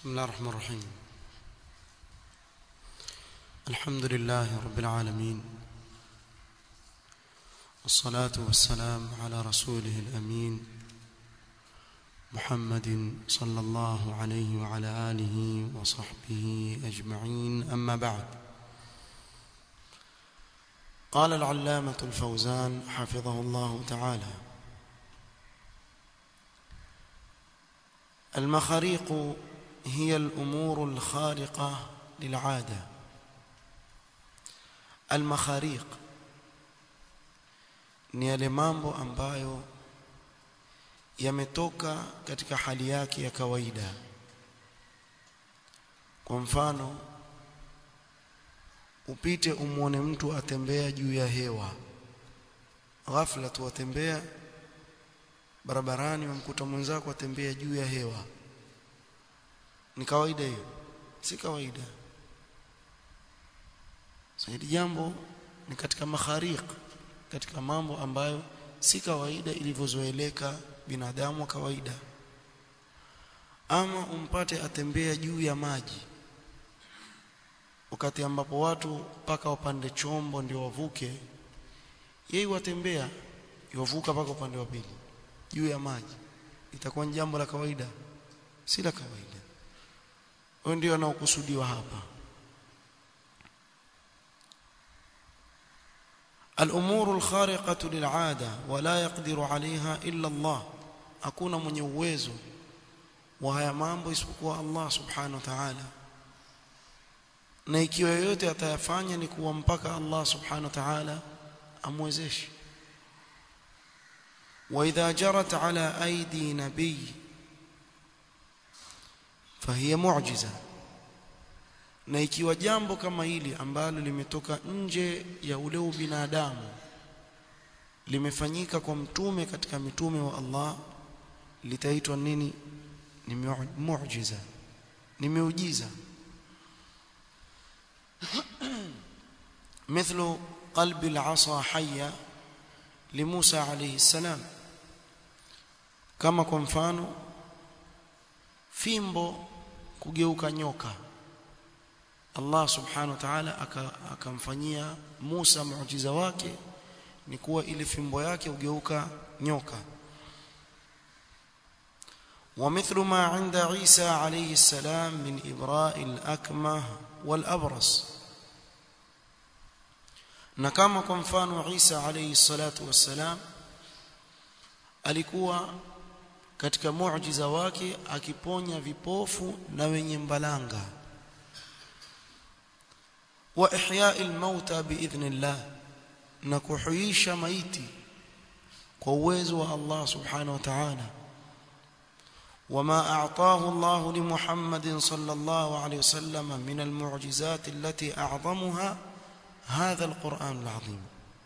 بسم الله الرحمن الرحيم الحمد لله رب العالمين والصلاة والسلام على رسوله الأمين محمد صلى الله عليه وعلى آله وصحبه أجمعين أما بعد قال العلامة الفوزان حفظه الله تعالى المخاريق هي الأمور الخارقة للعادة المخاريق ni yale mambo ambayo yametoka katika hali yake ya kawaida kwa mfano upite umwone mtu atembea juu ya hewa ghafla tu atembea barabarani wamkuta mwenzako atembea juu ya hewa ni kawaida hiyo si kawaida hili jambo ni katika makhariq katika mambo ambayo si kawaida ilivyozoeleka binadamu wa kawaida ama umpate atembea juu ya maji wakati ambapo watu mpaka wapande chombo ndio wavuke yeye watembea yovuka mpaka upande wa pili juu ya maji itakuwa ni jambo la kawaida si la kawaida huyo ndio anaokusudiwa hapa الأمور الخارقة للعادة ولا يقدر عليها إلا الله hakuna mwenye uwezo wa haya mambo isipokuwa Allah subhanahu wa ta'ala na ikiwa yoyote atayafanya ni kuwa mpaka Allah subhanahu wa ta'ala amwezeshe وإذا جرت على أيدي نبي فهي معجزة na ikiwa jambo kama hili ambalo limetoka nje ya ule ubinadamu limefanyika kwa mtume katika mitume wa Allah litaitwa nini ni muujiza ni miujiza مثل قلب العصا حية لموسى عليه السلام kama kwa mfano fimbo kugeuka nyoka Allah subhanahu wa ta'ala akamfanyia Musa muujiza wake ni kuwa ile fimbo yake ugeuka nyoka ومثل ما عند عيسى عليه السلام من إبراء الأكمه والأبرص na kama kwa mfano Isa alayhi salatu wassalam alikuwa katika muujiza wake akiponya vipofu na wenye mbalanga wa ihya'il mauta biidhnillah na kuhuisha maiti kwa uwezo wa Allah subhanahu wa ta'ala وما أعطاه الله لمحمد صلى الله عليه وسلم من المعجزات التي أعظمها هذا القرآن العظيم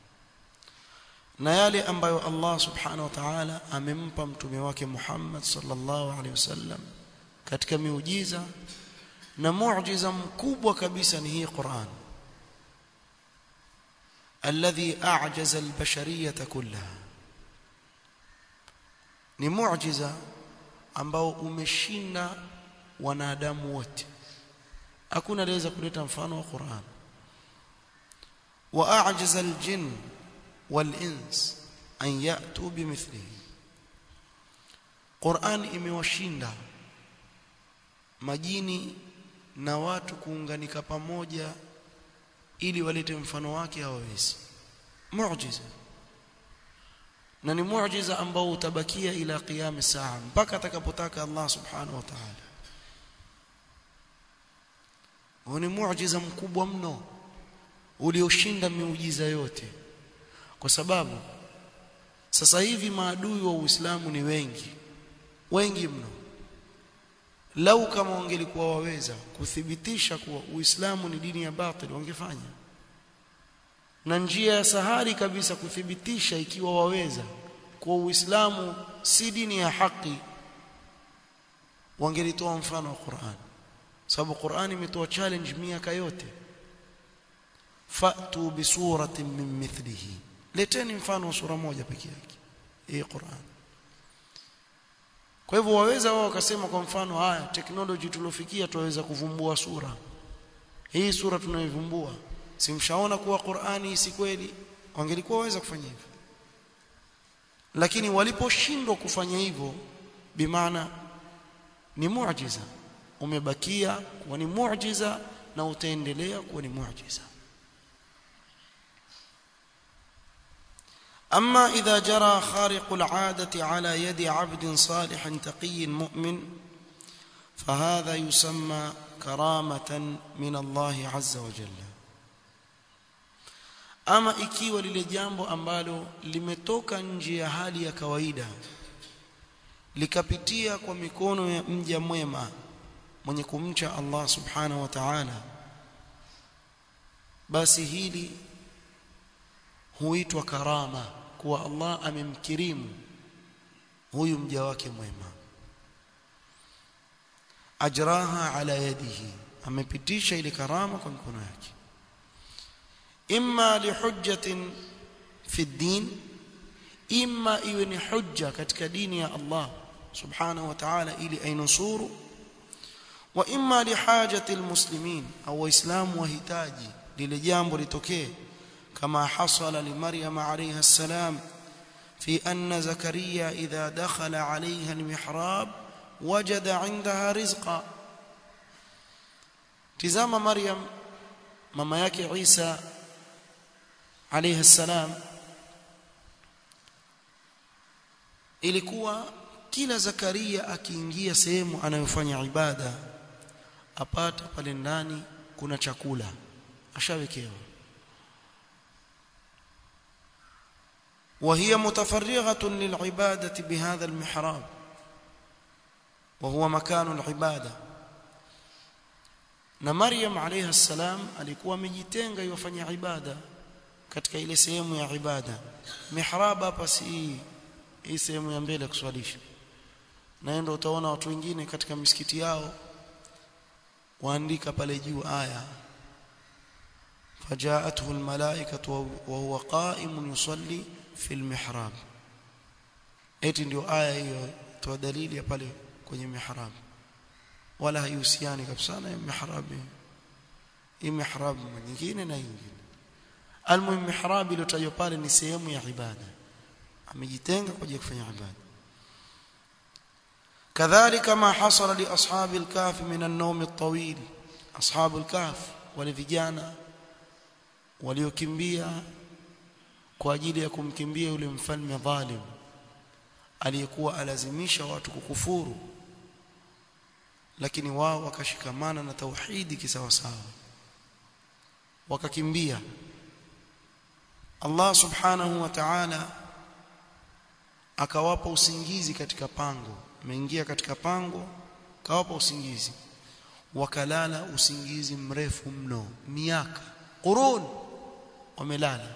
na yale ambayo Allah subhanahu wa ta'ala amempa mtume wake Muhammad sallallahu alaihi wasallam katika miujiza na muujiza mkubwa kabisa ni hii Qur'an alladhi a'jaza al-bashariyata kullaha ni muujiza ambao umeshinda wanadamu wote hakuna anaweza kuleta mfano wa Qur'an واعجز الجن والانس ان ياتوا بمثله قران imewashinda majini na watu kuunganika pamoja ili walete mfano wake hawawezi muujiza na ni muujiza ambao utabakia ila qiyam saa mpaka atakapotaka Allah subhanahu wa ta'ala huo ni muujiza mkubwa mno ulioshinda miujiza yote kwa sababu sasa hivi maadui wa Uislamu ni wengi wengi mno lau kama wangelikuwa waweza kuthibitisha kuwa Uislamu ni dini ya batili wangefanya na njia ya sahari kabisa kuthibitisha ikiwa waweza kuwa Uislamu si dini ya haki wangelitoa mfano wa Qur'an sababu Qur'an imetoa challenge miaka yote fatu bisuratin min mithlihi leteni mfano wa sura moja pekee yake hii Qur'an kwa hivyo waweza wao wakasema kwa mfano haya teknoloji tuliofikia tuweza kuvumbua sura hii sura tunayovumbua simshaona kuwa Qur'ani si kweli wangelikuwa waweza kufanya hivyo lakini waliposhindwa kufanya hivyo bimaana ni muujiza umebakia kuwa ni muujiza na utaendelea kuwa ni muujiza أما إذا جرى خارق العادة على يد عبد صالح تقي مؤمن فهذا يسمى كرامة من الله عز وجل ama ikiwa lile jambo ambalo limetoka nje ya hali ya kawaida likapitia kwa mikono ya mja mwema mwenye kumcha Allah subhanahu wa ta'ala basi hili huitwa karama kuwa Allah amemkirimu huyu mja wake mwema ajraha ala yadihi amepitisha ile karama kwa mikono yake imma lihujjatin fi din imma iwe ni hujja katika dini ya Allah subhanahu wa ta'ala ili ainusuru wa imma lihajati almuslimin au waislamu wahitaji lile jambo litokee كما حصل لمريم عليها السلام في أن زكريا إذا دخل عليها المحراب وجد عندها رزقا تزام مريم ماما yake عيسى عليه السلام ilikuwa kila Zakaria akiingia sehemu anayofanya ibada apata pale ndani kuna chakula ashawekewa وهي متفرغة للعبادة بهذا المحراب وهو مكان العبادة na Maryam alayha salam alikuwa amejitenga yofanya ibada katika ile sehemu ya ibada mihrab hapa si hii sehemu ya mbele kuswalisha na ndio utaona watu wengine katika misikiti yao waandika pale juu aya فجاءته الملائكة وهو قائم يصلي في المحراب eti ndio aya hiyo toa dalili ya pale kwenye mihrab wala haihusiani kabisa na mihrab hii mihrab nyingine na nyingine almuhim mihrab iliyotajwa pale ni sehemu ya ibada amejitenga kwa ajili ya kufanya ibada kadhalika ma hasala li ashabi al-kahf min an-nawm at-tawil ashabu al-kahf wale vijana waliokimbia kwa ajili ya kumkimbia yule mfalme dhalim aliyekuwa alazimisha watu kukufuru lakini wao wakashikamana na tauhidi kisawasawa wakakimbia Allah subhanahu wa ta'ala akawapa usingizi katika pango ameingia katika pango kawapa usingizi wakalala usingizi mrefu mno miaka qurun wamelala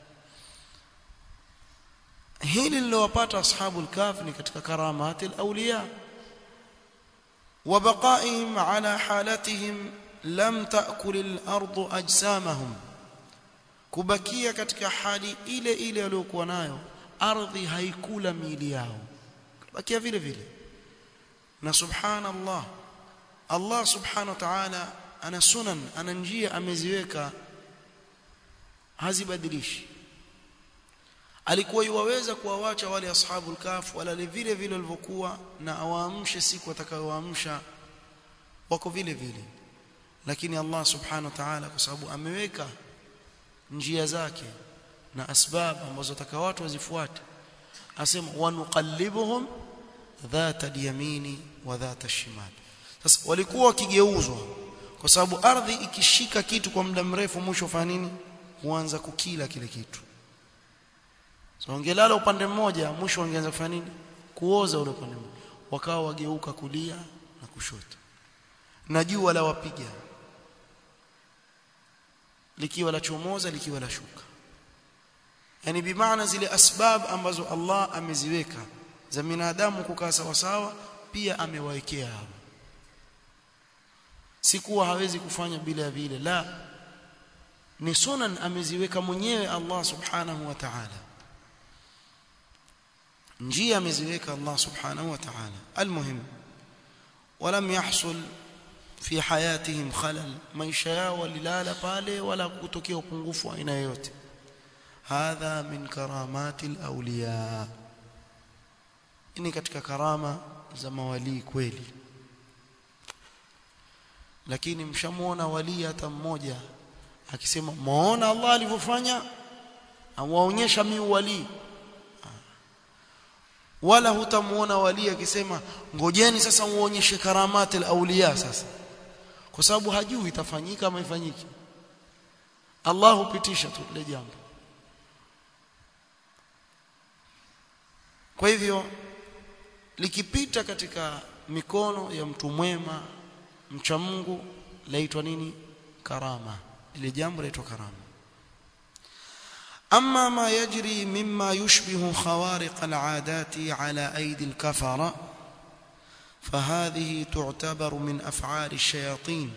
hili lilowapata ashabul kahf ni katika karamati alawliya wa baqaihim ala halatihim lam taakul al-ardu ajsamahum kubakia katika hali ile ile waliokuwa nayo ardhi haikula miili yao bakia vile vile na subhanallah Allah subhanahu wa ta'ala ana sunan ana njia ameziweka hazibadilishi alikuwa yuwaweza kuwawacha wale ashabul kahf wala vile vile walivyokuwa na awaamshe siku atakayowaamsha wako vile vile lakini Allah subhanahu wa ta'ala kwa sababu ameweka njia zake na asbab ambazo ataka watu wazifuate asema wanuqallibuhum dhata al-yamini wa dhata al-shimal sasa walikuwa wakigeuzwa kwa sababu ardhi ikishika kitu kwa muda mrefu mwisho fanya nini huanza kukila kile kitu so wangelala upande mmoja mwisho wangeanza kufanya nini kuoza ule upande mmoja wakawa wageuka kulia na kushoto na jua la wapiga likiwa la chomoza likiwa la shuka yani bimaana zile asbab ambazo Allah ameziweka za binadamu kukaa sawa sawa pia amewaekea hapo si kuwa hawezi kufanya bila ya vile la ni sunan ameziweka mwenyewe Allah subhanahu wa ta'ala njia ameziweka Allah subhanahu wa ta'ala almuhim ولم يحصل في حياتهم خلل maisha yao walilala pale wala kutokea upungufu aina yoyote hadha min karamati alawliya ini katika karama za mawali kweli lakini mshamuona wali hata mmoja akisema muona Allah alivyofanya awaonyesha mi wali wala hutamuona wali akisema ngojeni sasa muonyeshe karamati alawliya sasa kwa sababu hajui itafanyika ama ifanyiki Allah hupitisha tu ile jambo kwa hivyo likipita katika mikono ya mtu mwema mcha Mungu laitwa nini karama ile jambo laitwa karama أما ما يجري مما يشبه خوارق العادات على أيدي الكفرة فهذه تعتبر من أفعال الشياطين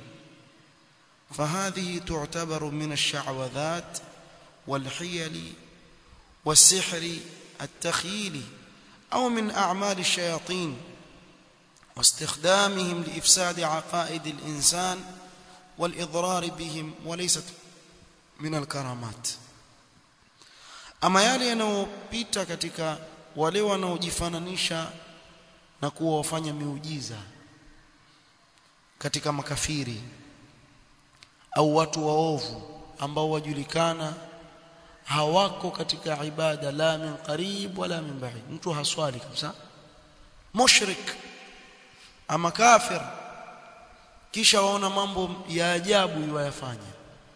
فهذه تعتبر من الشعوذات والحيل والسحر التخييل أو من أعمال الشياطين واستخدامهم لإفساد عقائد الإنسان والإضرار بهم وليست من الكرامات ama yale yanayopita katika wale wanaojifananisha na kuwa wafanya miujiza katika makafiri au watu waovu ambao wajulikana hawako katika ibada la min qarib wala min ba'id mtu haswali kabisa mushrik ama kafir kisha waona mambo ya ajabu yayafanya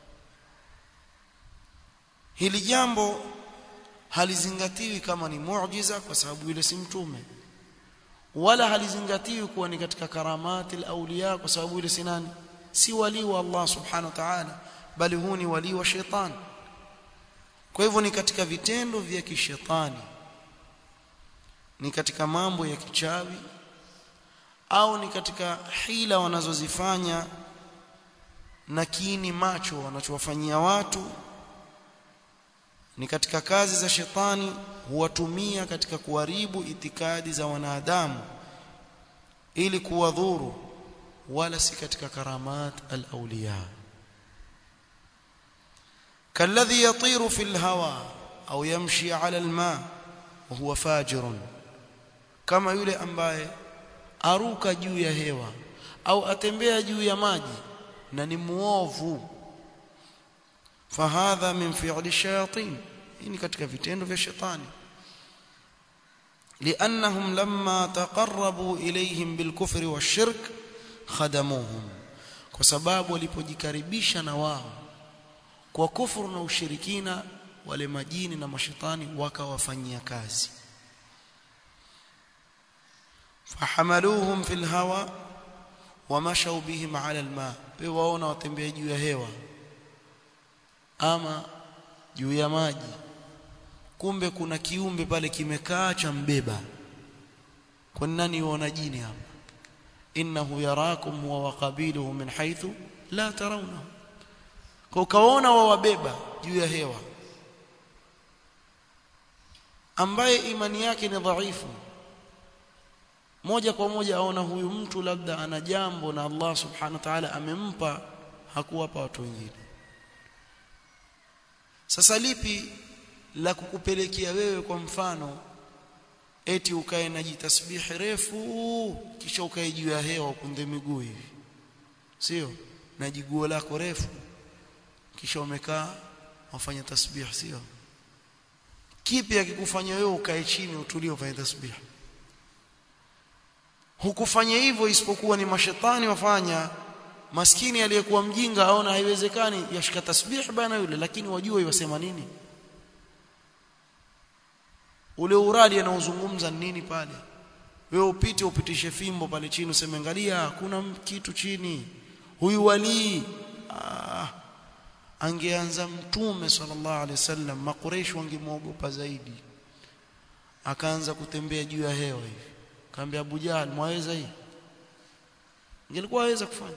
hili jambo halizingatiwi kama ni muujiza kwa sababu yule si mtume wala halizingatiwi kuwa ni katika karamati al-awliya kwa sababu yule si nani si wali wa Allah subhanahu wa ta'ala bali huu ni wali wa shetani kwa hivyo ni katika vitendo vya kishetani ni katika mambo ya kichawi au ni katika hila wanazozifanya na kiini macho wanachowafanyia watu ni katika kazi za shetani huwatumia katika kuharibu itikadi za wanadamu ili kuwadhuru wala si katika karamat al-awliya kalladhi yatiru fil hawa au yamshi ala al-ma wa huwa fajirun kama yule ambaye aruka juu ya hewa au atembea juu ya maji na ni muovu fahadha min fi'li shayatin hii katika vitendo vya shetani لانهم لما تقربوا اليهم بالكفر والشرك خدموهم kwa sababu walipojikaribisha na wao kwa kufuru na ushirikina wale majini na mashetani wakawafanyia kazi fahamaluhum fil hawa wamashau bihim ala alma waona watembea juu ya hewa ama juu ya maji kumbe kuna kiumbe pale kimekaa cha mbeba kwa nani yuona jini hapa innahu yarakum huwa wa qabiluhu min haythu la tarawna kwa ukaona wawabeba juu ya hewa ambaye imani yake ni dhaifu moja kwa moja aona huyu mtu labda ana jambo na Allah subhanahu wa ta'ala amempa hakuwapa watu wengine sasa lipi la kukupelekea wewe kwa mfano eti ukae na jitasbihi refu kisha ukae juu ya hewa ukunde miguu hivi sio na jiguo lako refu kisha umekaa wafanya tasbih sio kipi akikufanya wewe ukae chini utulie ufanye tasbih hukufanya hivyo isipokuwa ni mashetani wafanya maskini aliyekuwa mjinga aona haiwezekani yashika tasbih bana yule lakini wajua yasema nini ule uradi anaozungumza nini pale wewe upite upitishe fimbo pale chini useme angalia hakuna kitu chini huyu wali ah, angeanza mtume sallallahu alaihi wasallam makureish wangemwogopa zaidi akaanza kutembea juu ya hewa hivi kaambia Abu Jahl mwaweza hii ingelikuwa aweza kufanya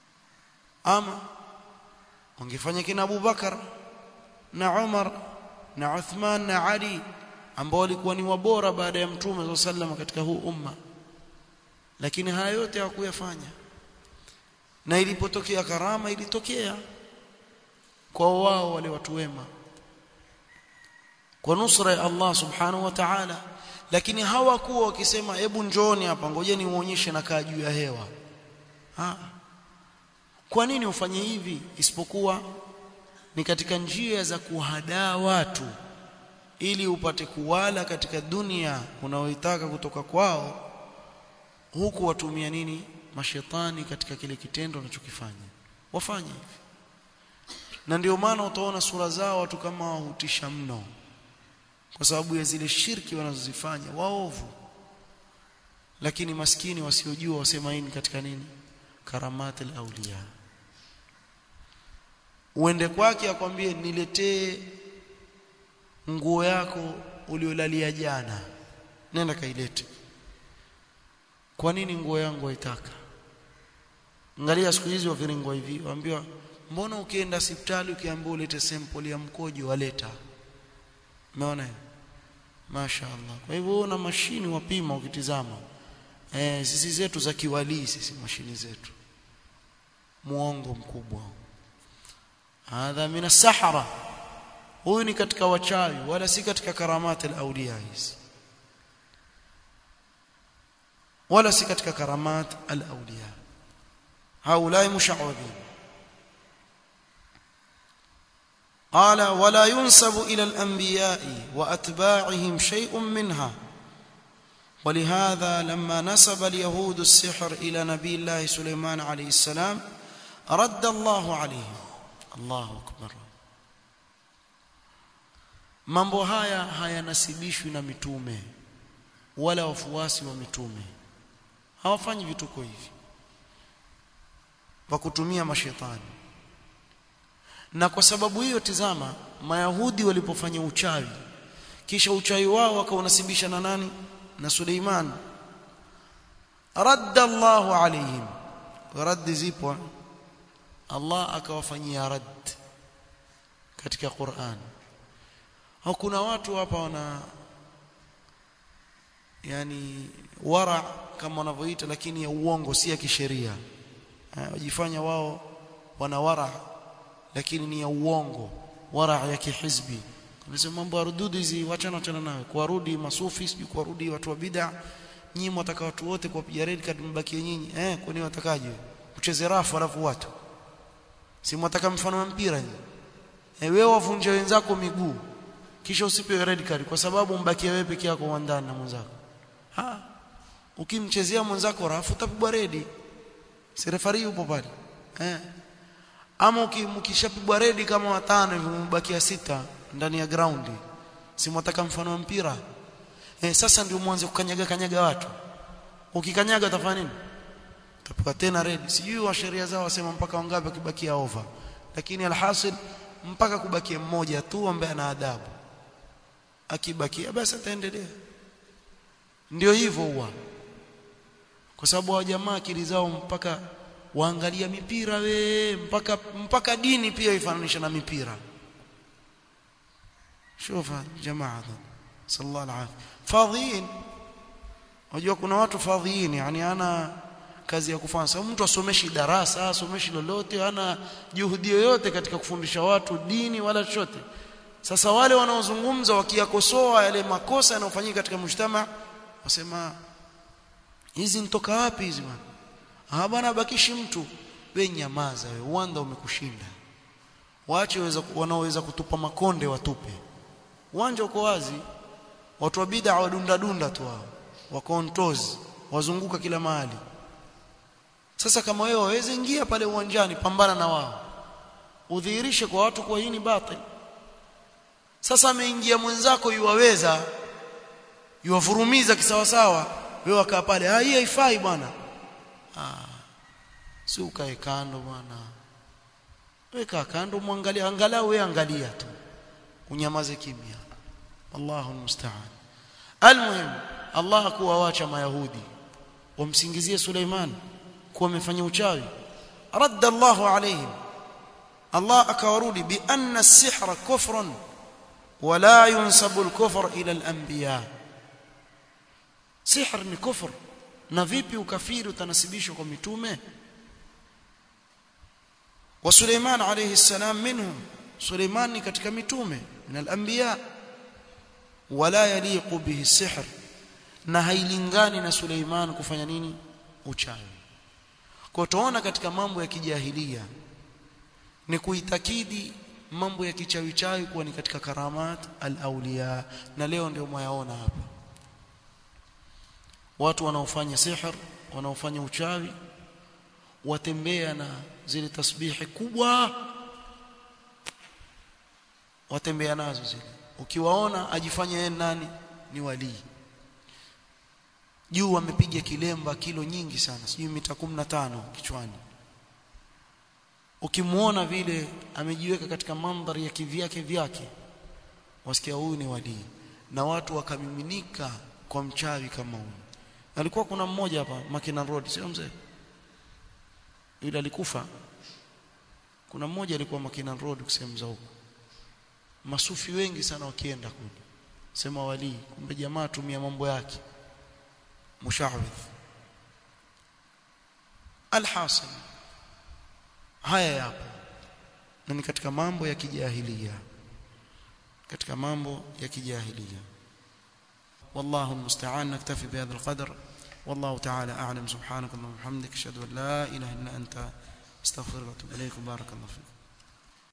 ama wangefanya kina Abu Bakar na Umar na Uthman na Ali ambao walikuwa ni wabora baada ya mtume sallam katika huu umma lakini haya yote hawakuyafanya na ilipotokea karama ilitokea kwa wao wale watu wema kwa nusra ya Allah subhanahu wa ta'ala lakini hawakuwa wakisema hebu njooni hapa ngojeni uonyeshe nakaa juu ya hewa ha. kwa nini ufanye hivi isipokuwa ni katika njia za kuhadaa watu ili upate kuwala katika dunia unaoitaka kutoka kwao huku watumia nini mashetani katika kile kitendo wanachokifanya wafanye hivi na ndio maana utaona sura zao watu kama wahutisha mno kwa sababu ya zile shirki wanazozifanya waovu lakini maskini wasiojua wasema hii katika nini karamatul auliya uende kwake akwambie niletee nguo yako uliolalia jana nenda kailete kwa nini nguo yangu haitaka angalia siku hizi waviringwa hivi waambiwa mbona ukienda hospitali ukiambiwa ulete sample ya mkojo waleta umeona mashaallah kwa hivyo una mashini wapima ukitizama eh sisi zetu za kiwalii sisi mashini zetu muongo mkubwa hadha min as-sahara huyu ni katika wachawi wala si katika karamati al-awliya hizi wala si katika karamat al-awliya haulai mushawwadhin قال ولا ينسب إلى الأنبياء وأتباعهم شيء منها ولهذا لما نسب اليهود السحر إلى نبي الله سليمان عليه السلام رد الله عليهم الله أكبر mambo haya hayanasibishwi na mitume wala wafuasi wa mitume hawafanyi vituko hivi kwa kutumia mashetani na kwa sababu hiyo tizama mayahudi walipofanya uchawi kisha uchawi wao wakaunasibisha na nani na Suleiman radda Allahu alaihim raddi zipo Allah akawafanyia radd katika Qur'an hakuna watu hapa wana yani wara kama wanavyoita lakini ya uongo si ya kisheria wajifanya wao wana wara lakini ni ya uongo wara ya kihizbi Unasema mambo ya rududu hizi wachana wachana nayo. Kuwarudi masufi sijui kuwarudi watu wa bid'a. Nyinyi mwataka watu wote kuwapiga red card mbakie nyinyi. Eh, kwani watakaje? Ucheze rafu alafu watu. Si mwataka mfano wa mpira nyinyi. Eh, wewe wavunje wenzako miguu. Kisha usipewe red card kwa sababu mbakie wewe peke yako uwandani na mwenzako. Ha. Ukimchezea mwenzako rafu utapigwa redi. Si refari yupo pale. Eh. Ama ukishapigwa redi kama watano hivi mbakia sita ndani ya ground si mwataka mfano wa mpira eh sasa ndio mwanze kukanyaga kanyaga watu ukikanyaga utafanya nini utapewa tena red sijui wa sheria zao wasema mpaka wangapi kibakia over lakini alhasil mpaka kubakia mmoja tu ambaye ana adabu akibakia basi ataendelea ndio hivyo huwa kwa sababu wa jamaa akili zao mpaka waangalia mipira we mpaka mpaka dini pia ifananisha na mipira شوف جماعه صلى الله العافيه فاضيين unajua kuna watu fadhiini yani ana kazi ya kufanya sababu mtu asomeshi darasa asomeshi lolote ana juhudi yoyote katika kufundisha watu dini wala chochote sasa wale wanaozungumza wakiyakosoa yale makosa yanayofanyika katika mshtama wasema hizi nitoka wapi hizi bwana ah bwana bakishi mtu wewe nyamaza wewe uwanda umekushinda waache wanaoweza kutupa makonde watupe uwanja uko wazi watu wa bid'a wadunda dunda tu hao wakontozi wazunguka kila mahali sasa kama wewe waweze ingia pale uwanjani pambana na wao udhihirishe kwa watu kwa hii ni batil sasa ameingia mwenzako yuwaweza yuwavurumiza kisawasawa wewe wakaa pale ah hii haifai bwana ah si ukae kando bwana weka kando muangalia angalau wewe angalia tu unyamaze kimya Allahu musta'an almuhim Allah kuwaacha mayahudi wamsingizie Suleiman kuwa amefanya uchawi radda Allahu alayhim Allah akawarudi bi anna as-sihra kufrun wala yunsabu al-kufr ila al-anbiya sihr ni kufr na vipi ukafiri utanasibishwa kwa mitume wa Suleiman alayhi salam minhum Suleiman ni katika mitume min al-anbiya wala yaliqu bihi sihr na hailingani na Suleiman kufanya nini uchawi kwa tuona katika mambo ya kijahilia ni kuitakidi mambo ya kichawi chawi kuwa ni katika karamat al-awliya na leo ndio mwayaona hapa watu wanaofanya sihr wanaofanya uchawi watembea na zile tasbihi kubwa watembea nazo zile ukiwaona ajifanya yeye nani ni walii juu amepiga kilemba kilo nyingi sana sijui mita 15 kichwani ukimuona vile amejiweka katika mandhari ya kivyake vyake wasikia huyu ni walii na watu wakamiminika kwa mchawi kama huyu alikuwa kuna mmoja hapa Makina Road sio mzee yule alikufa kuna mmoja alikuwa Makina Road kusema za huko masufi wengi sana wakienda kule sema walii kumbe jamaa tumia mambo yake mushawidh alhasil haya yapo na ni katika mambo ya kijahilia katika mambo ya kijahilia والله المستعان نكتفي بهذا القدر والله تعالى أعلم سبحانك اللهم وبحمدك أشهد أن لا إله إلا أنت استغفرك وأتوب إليك بارك الله فيك